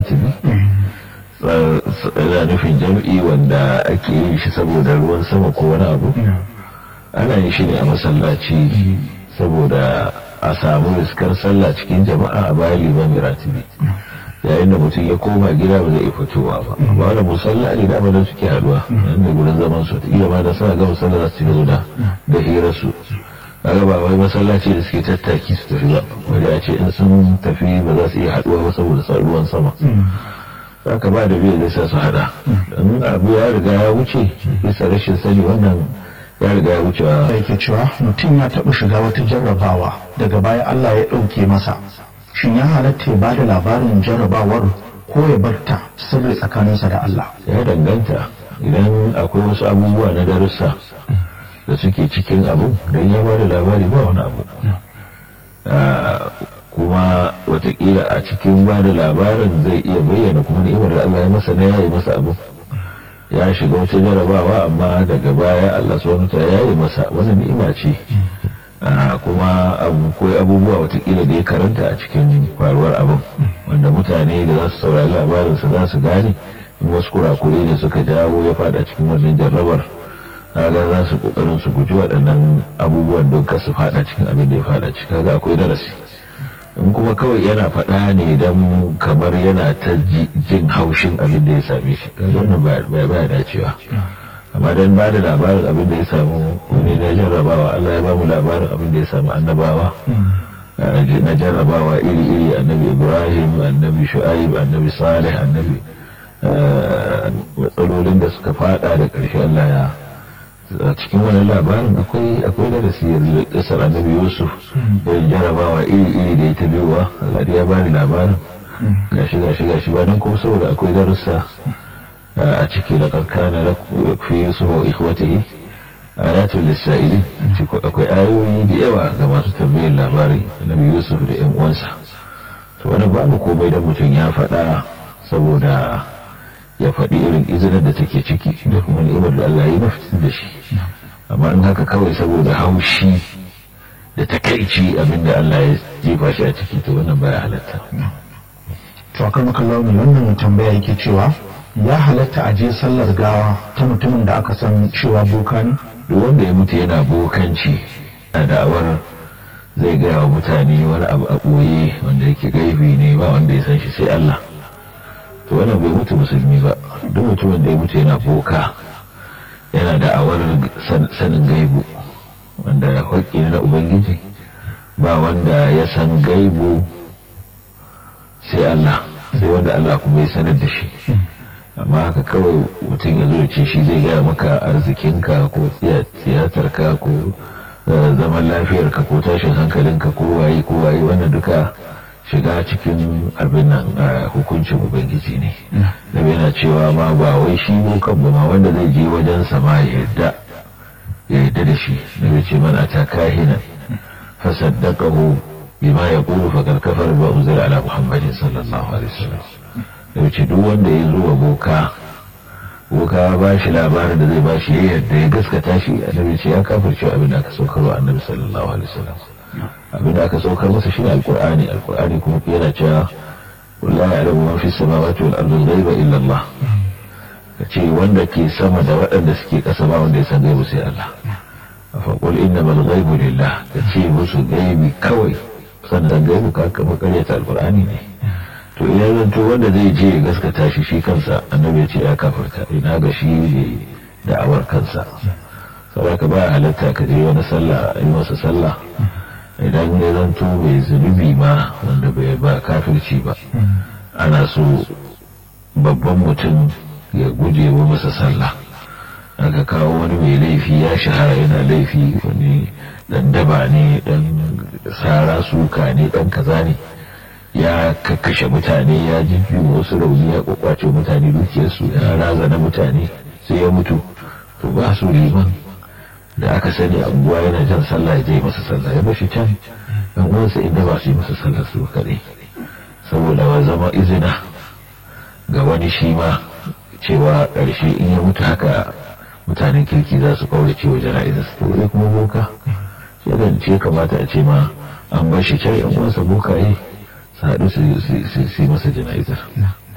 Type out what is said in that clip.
tibi yana nufin jam'i wanda ake yin shi saboda ruwan sama ko wani abu ana yin shi ne a masallaci saboda a samu riskar sallah cikin jama'a a bayan liman ratibi yayin da mutum ya koma gida ba zai iya fitowa ba ba wani musalla ne da da suke haduwa nan da gurin zaman su ta ma da suna ga musalla za su ci da da hirar su kaga ba wai masallaci da suke tattaki su tafi ba wanda a ce in sun tafi ba za su iya haduwa ba saboda sa ruwan sama haka ba da biyu zai sa su hada in abu ya riga ya wuce bisa rashin sani wannan ya riga ya wuce da yake cewa mutum ya taɓa shiga wata jarrabawa daga baya Allah ya ɗauke masa shin ya halatta ya ba da labarin jarrabawar ko ya barta sirri tsakaninsa da Allah ya danganta idan akwai wasu abubuwa na darussa da suke cikin abu don ya ba da labari ba wani abu kuma watakila a cikin ba da labarin zai iya bayyana kuma ni'imar da Allah ya masa na yayi masa abu ya shiga wata jarabawa amma daga baya Allah subhanahu ta yayi masa wani ni'ima ce kuma akwai abubuwa watakila da ya karanta a cikin faruwar abin wanda mutane da za su saurari labarinsa za su gane in wasu kurakure da suka jawo ya fada cikin wannan jarrabar kaga za su kokarin su guji waɗannan abubuwan don ka su fada cikin abin da ya fada ciki kaga akwai darasi in kuma kawai yana faɗa ne don kamar yana ta jin haushin abin da ya same shi kaga wannan ba dacewa amma dan ba da labarin abin da ya samu wani na jarrabawa Allah ya ba mu labarin abin da ya samu annabawa na jarrabawa iri-iri annabi ibrahim annabi shu'aib annabi salih annabi matsalolin da suka fada da ƙarshe Allah ya a cikin wani labarin akwai akwai da rasiyar kasar annabi yusuf irin jarabawa iri-iri da ya ta biyowa Allah ya bani labarin gashi gashi gashi ba nan kuma saboda akwai darussa a ciki da kankana da fi yusuf wa ikhwatihi ayatul lisa'ili akwai ayoyi da yawa ga masu tambayar labari annabi yusuf da yan uwansa to wani babu komai da mutum ya faɗa saboda ya faɗi irin izinin da take ciki da kuma ni'imar da Allah ya mafitar da shi amma in haka kawai saboda haushi da takaici abinda Allah ya jefa shi a ciki to wannan baya halatta to akan makallawa ne wannan tambaya yake cewa ya halatta a je sallar gawa ta mutumin da aka san cewa boka ne duk wanda ya mutu yana bokanci a da'awar zai gaya wa mutane wani abu a ɓoye wanda yake gaibi ne ba wanda ya san shi sai Allah to wannan bai mutu musulmi ba duk mutumin da ya mutu yana boka yana da'awar sanin gaibu wanda haƙƙi na ubangiji ba wanda ya san gaibu sai Allah sai wanda Allah kuma ya sanar da shi amma haka kawai mutum ya zo ce shi zai gaya maka arzikinka ko tiyatarka ko zaman lafiyarka ko tashin hankalinka ko waye ko waye wannan duka shiga cikin abin nan hukuncin ubangiji ne da yana cewa ma ba wai shi bokan ba ma wanda zai je wajen sama ya yadda ya yadda da shi da bai ce mana ta kahinan fasaddaqahu bima yaqulu faqad kafara ba unzila ala muhammadin sallallahu alaihi wasallam da bai ce duk wanda ya zo wa boka boka ba shi labarin da zai ba shi ya yadda ya gaskata shi annabi ce ya kafirce abin da aka saukarwa annabi sallallahu alaihi wasallam abin da aka saukar masa shine alqur'ani alqur'ani kuma yana cewa wallahi ya'lamu ma fi samawati wal ardi ghaiba illa Allah kace wanda ke sama da waɗanda suke ƙasa ba wanda ya san gaibu sai Allah fa qul innamal ghaibu lillah kace musu gaibi kawai sannan gaibu ka kama karyata alqur'ani ne to idan zan to wanda zai je ya gaskata shi shi kansa annabi ya ce ya kafirta ina ga shi ne da'awar kansa saboda ba halatta ka je wani sallah yi masa sallah idan ya zanto bai zunubi ma wanda bai ba kafirci ba ana so babban mutum ya guje wa masa sallah aka kawo wani mai laifi ya shahara yana laifi wani dan daba ne dan sara suka ne dan kaza ne ya kakkashe mutane ya jijjiwa wasu rauni ya kwakwace mutane dukiyarsu ya razana mutane sai ya mutu to ba su liman da aka sani abubuwa yana jan sallah ya je masa sallah ya bashi can yan uwansa inda ba su yi masa sallah su kaɗai saboda wa zama izina ga wani shi ma cewa ƙarshe in ya mutu haka mutanen kirki za su kaura cewa jana'izar su to kuma boka shi da ce kamata a ce ma an bashi can yan uwansa bokaye su haɗu su yi masa jana'izar